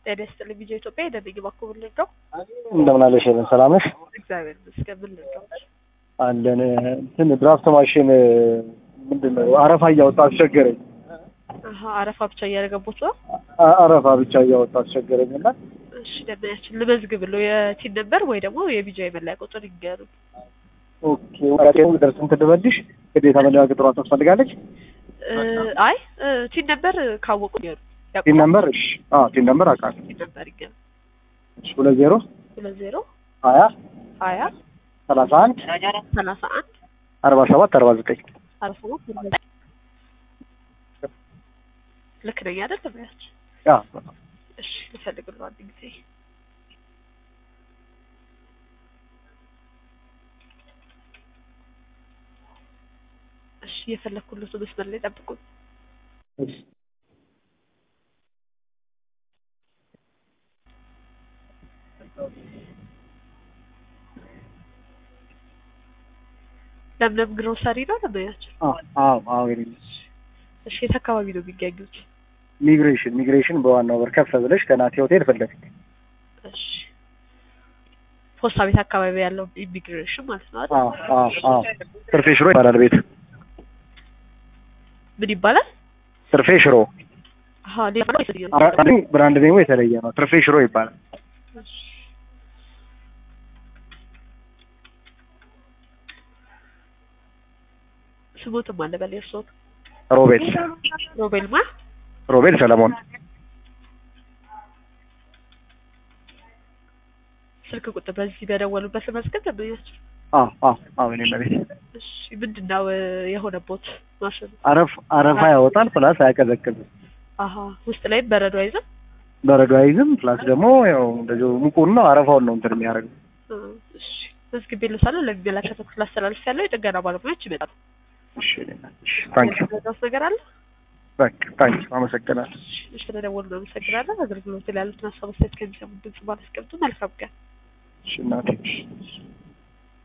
ጤና ይስጥልኝ ቪዲዮ ኢትዮጵያ የደንኝ ባኮ ምን ልርዳው? እንደምን አለሽ? ሄለን ሰላም ነሽ? እግዚአብሔር ይመስገን ምን ልርዳው? አለን እንትን ድራፍት ማሽን ምንድን ነው አረፋ እያወጣ አስቸገረኝ። አሀ አረፋ ብቻ እያደረገቦት ነው። አ- አረፋ ብቻ እያወጣ አስቸገረኝ እና እሺ ደንበኛችን ልመዝግብ ነው የቲን ነበር ወይ ደግሞ የቢጃ የመለያ ቁጥር ይንገሩ። ኦኬ ወራቄው ደርስ እንትን ልበልሽ ግዴታ መለያ ቁጥሯ ታስፈልጋለች። እ፣ አይ እ፣ ቲን ነበር ካወቁ ይገሩ ቲን ነምበር እሺ፣ አዎ ቲን ነምበር አውቃለሁ። ቲን ነበር ይገሩ እሺ ሁለት ዜሮ ሁለት ዜሮ ሀያ ሀያ ሰላሳ አንድ ሰላሳ አንድ አርባ ሰባት አርባ ዘጠኝ አርባ ሰባት አርባ ዘጠኝ ልክ ነኝ አይደል ደንበኛችን? ያ እሺ ልፈልግልህ አንድ ጊዜ እሺ እየፈለግኩለት መስመር ላይ ጠብቁኝ። እሺ ለምለም ግሮሰሪ ነው ደንበኛችን? አዎ አዎ አዎ የኔ ልጅ እሺ የት አካባቢ ነው የሚገኙት? ሚግሬሽን ሚግሬሽን በዋናው በር ከፍ ብለሽ ከናቴ ሆቴል ፊት ለፊት እሺ ፖስታ ቤት አካባቢ ያለው ኢሚግሬሽን ማለት ነው አይደል? አዎ አዎ አዎ ትርፌ ሽሮ ይባላል ቤት ምን ይባላል? ትርፌ ሽሮ አሀ ሌላ ነው የተለየ ነው? ብራንድ- ብራንድ ኔሙ የተለየ ነው ትርፌ ሽሮ ይባላል እሺ ስሞትም አለ በል የእርስዎን ሮቤል ሮቤል ማ ሮቤል ሰለሞን ስልክ ቁጥር በዚህ በደወሉበት መዝገብ ደንበኛችን አዎ አዎ አዎ የኔ መቤት እሺ ምንድን ነው እ፣ የሆነቦት ማሽኑ? አረፍ አረፋ ያወጣል ፕላስ አያቀዘቅዝም አሀ ውስጥ ላይም በረዶ አይዝም? በረዶ አይዝም ፕላስ ደግሞ ያው እንደዚሁ ሙቁን ነው አረፋውን ነው እንትን የሚያደርገው እ፣ እሺ መዝግቤ ልሳለሁ ለሚመለከተው ክፍል አስተላልፍ ያለው የጥገና ባለሙያዎች ይመጣሉ። እሺ እኔ እናት፣ እሺ ታንኪ ረዳት ነገር አለ? በቃ ታንኪ አመሰግናለሁ እሺ ስለደወሉ እናመሰግናለን። አገልግሎት ላይ ያሉትን ሀሳብ አስተያየት ከሚሰሙ ድምጽ ባላስቀምጡ መልካም ቀን። እሺ እናቴ እሺ